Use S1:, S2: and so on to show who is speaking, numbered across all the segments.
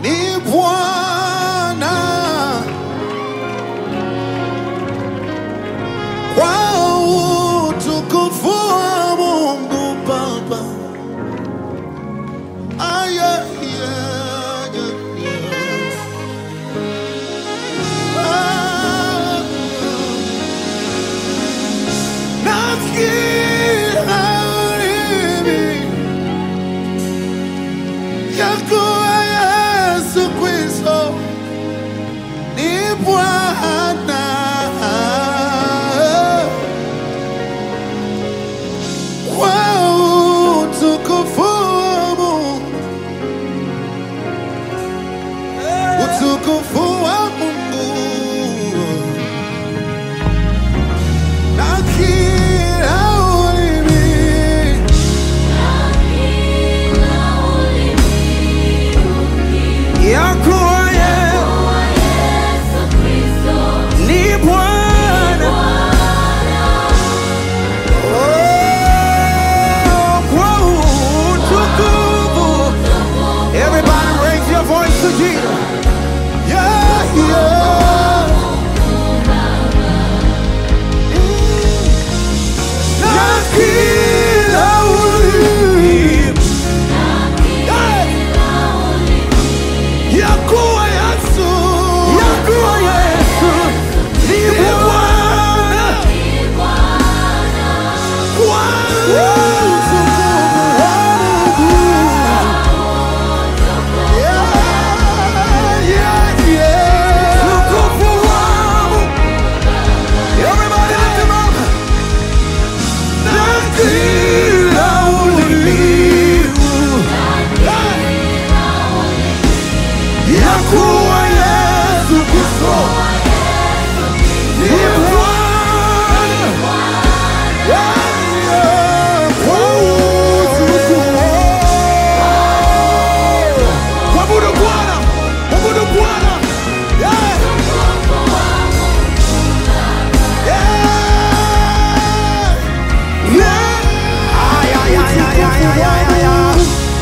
S1: ni Bwana kwa utukufu wa Mungu Baba. Aya, ya, ya, ya. Ah, nasikia ulimi ya kuwa Yesu Kristo ni Bwana. Kwa utukufu wa Mungu, utukufu wa Mungu na kila ulimi ya kuwa Yesu ni Bwana. Oh, kwa utukufu. Everybody raise your voice to Jesus. Yeah, yeah. Na kila ulimi. Yeah. Ya kuwa Yesu. Ya kuwa Yesu ni Bwana. Kwa utukufu wa Mungu. Yeah, yeah, yeah. Utukufu wa Mungu. Everybody lift him up. Na kila ulimi. Ya kuwa Yesu Kristo ni Bwana. Mwabudu Bwana, mwabudu Bwana. Yeah. Yeah. Yeah. Ay, ay, ay, ay, ay, ay, ay, ay, ay.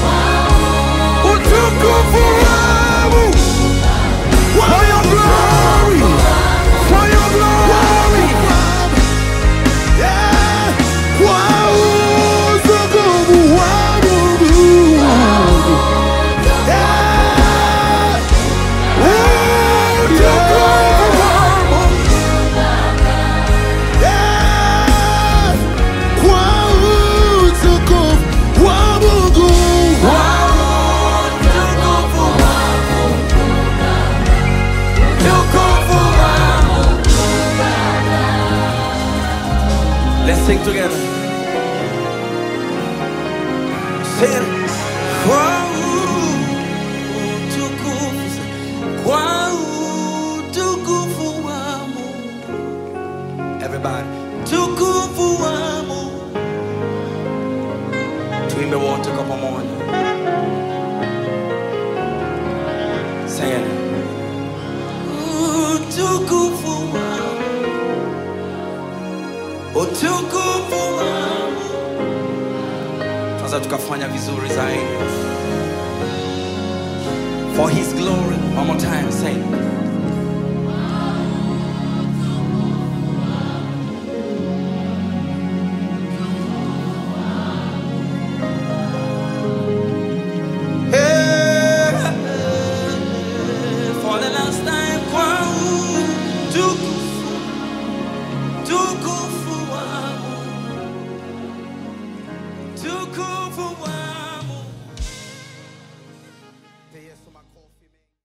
S1: Utukufu wangu. For your glory. For your glory. Yeah. Kwa utukufu wangu. Yeah. Utukufu wangu. Yeah. Kwa utukufu wa Mungu. Let's sing together. Sing it. Kwa utukufu, kwa utukufu wa Mungu. Everybody, tukufu wa Mungu. Tuimbe wote kwa pamoja. Sing it. Utukufu wa utukufu wangu. Sasa tukafanya vizuri zaidi. For his glory. One more time, say.